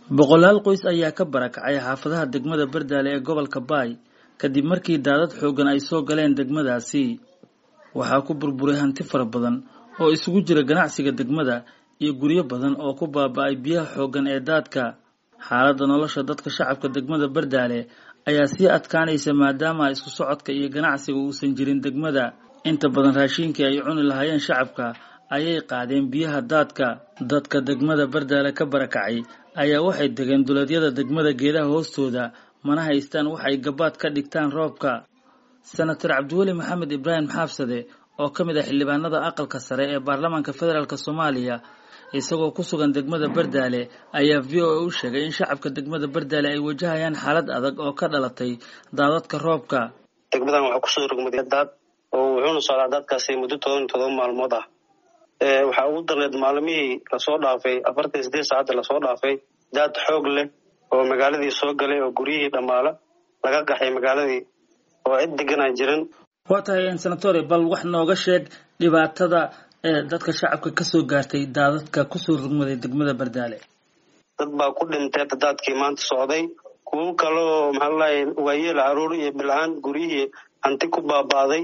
boqolaal qoys ayaa ka barakacay xaafadaha degmada bardaale ee gobolka baay kadib markii daadad xooggan ay soo galeen degmadaasi waxaa ku burburay hanti fara badan oo isugu jira ganacsiga degmada iyo guryo badan oo ku baaba-ay biyaha xooggan ee daadka xaaladda nolosha dadka shacabka degmada bardaale ayaa sii adkaanaysa maadaama isku socodka iyo ganacsiga uusan jirin degmada inta badan raashiinkii ay cuni lahaayeen shacabka ayay qaadeen biyaha daadka dadka degmada bardaale ka barakacay ayaa waxay degeen duleedyada degmada geedaha hoostooda mana haystaan waxay gabaad ka dhigtaan roobka senator cabdiweli maxamed ibraahim xaafsade oo ka mid ah xildhibaanada aqalka sare ee baarlamaanka federaalk soomaaliya isagoo ku sugan degmada bardaale ayaa v o a u sheegay in shacabka degmada bardaale ay wajahayaan xaalad adag oo ka dhalatay daadadka roobka degmadan waxaa kusoo rogmaday daad oo wuxuuna socdaa daadkaasi muddo toban todoba maalmood ah waxaa ugu darneed maalmihii lasoo dhaafay afartan iyo sideed saacadda lasoo dhaafay daad xoog leh oo magaaladii soo galay oo guryihii dhammaala laga qaxay magaaladii oo cid degan aan jirin waa tahay senatore bal wax nooga sheeg dhibaatada dadka shacabka kasoo gaartay daadadka kusoo rugmaday degmada bardaale dad baa ku dhintay daadkii maanta socday kuwo kale oo maxaa lalahay waayeel caruur iyo bil-aan guryihii hanti ku baaba'day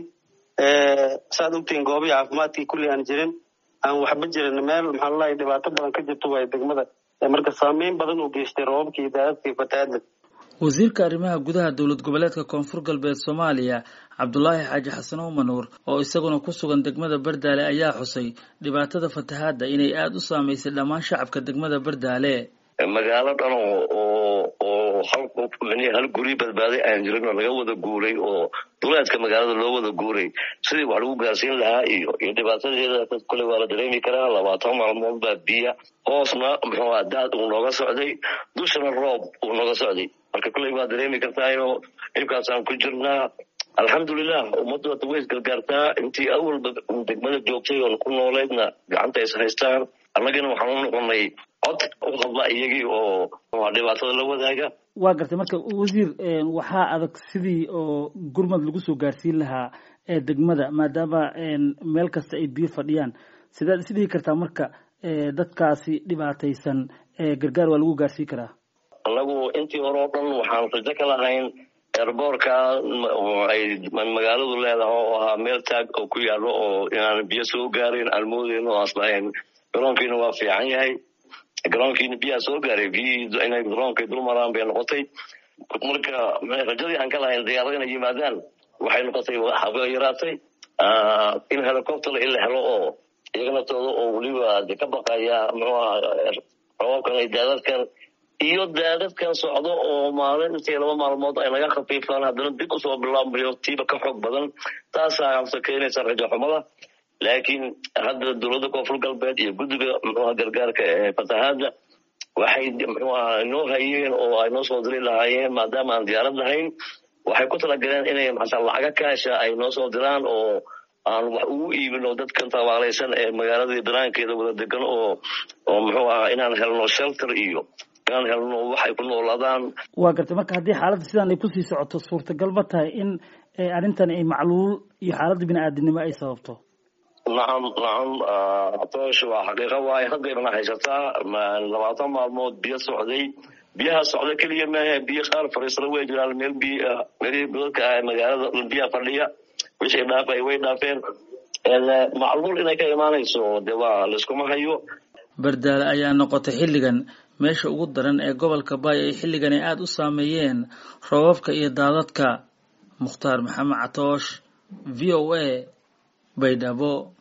saad ogtihiin goobihii caafimaadkii kulli aan jirin aan waxba jirin meel maxaa lalahay dhibaato badan ka jirto waay degmada marka saameyn badan uu geystay roobabkii daadadkii fatahaadda wasiirka arrimaha gudaha dowlad goboleedka koonfur galbeed soomaaliya cabdulaahi xaaji xasan umanuur oo isaguna ku sugan degmada bardaale ayaa xusay dhibaatada fatahaadda inay aada u saamaysay dhammaan shacabka degmada bardaale magaalo dhan oo oo hal qof hal guri badbaaday aan jirin oo laga wada guuray oo duleedka magaalada loo wada guuray sidii wax lagu gaarsiin lahaa iyo iyo dhibaatadeeda dad kule waa la dareemi karaa labaatan maalmood baa biya hoosna muxuu ah daad uu nooga socday dushana roob uu nooga socday marka kuley waa dareemi kartaayo dhibkaasaan ku jirnaa alxamdulilah ummaddu hadda way isgargaartaa intii awalba degmada joogtay oon ku nooleydna gacanta is haystaan annagana waxaan u noqonay cod u hadla iyagii oo dhibaatada la wadaaga waa gartay marka wasiir waxaa adag sidii oo gurmad lagu soo gaarsiin lahaa degmada maadaama meel kasta ay biyo fadhiyaan sidaad is dhihi kartaa marka dadkaasi dhibaataysan gargaar waa lagu gaarsiin karaa annagu intii hore oo dhan waxaan rajo ka lahayn eerboorka ay magaaladu leedahay oo ahaa meel taag oo ku yaalo oo inaan biyo soo gaarin aan moodeyn oo aslahayn garoonkiina waa fiican yahay garoonkiina biyaha soo gaaray biyihii inay garoonkay dul maraan bay noqotay marka rajadii aan ka lahayn diyaarada inay yimaadaan waxay noqotay haba yaraatay in helicopter in la helo oo iyaganaftooda oo weliba de ka baqaya muxuu aha roobabkan ay daadadkan iyo daadadkan socdo oo maalin intii laba maalmood ay naga khafiifaan haddana dib usoo bilaabmayo tiiba ka xoog badan taasaa habta keenaysa rajo xumada laakiin hadda dowladda koonfur galbeed iyo guddiga muxuuha gargaarka ee fatahaadda waxay muxuu aha inoo hayeen oo ay noo soo diri lahaayeen maadaama aan diyaarad lahayn waxay ku talagaleen inay maxaa lacaga kaasha ay noo soo diraan oo aan wax ugu iibin oo dadkan tabaalaysan ee magaaladii banaankeeda wada degan oo oo muxuu ahaa inaan helno shelter iyo inaan helno waxay ku noolaadaan waa gartay marka haddii xaaladda sidaan ay kusii socoto suurtagal ma tahay in arrintan ay macluul iyo xaaladda bini-aadinimo ay sababto nacam nacam atoosh waa xaqiiqa waaye haddaynana haysataa labaatan maalmood biyo socday biyaha socda keliya maaha biyo qaar fariisana way jiraan meel biyo meelihii godadka ah magaalada biyaha fadhiya wixii dhaafay way dhaafeen macluul inay ka imaanayso de waa layskuma hayo bardaale ayaa noqotay xilligan meesha ugu daran ee gobolka baay ay xilligan ay aada u saameeyeen roobabka iyo daadadka mukhtaar maxamed catoosh v o a baydhabo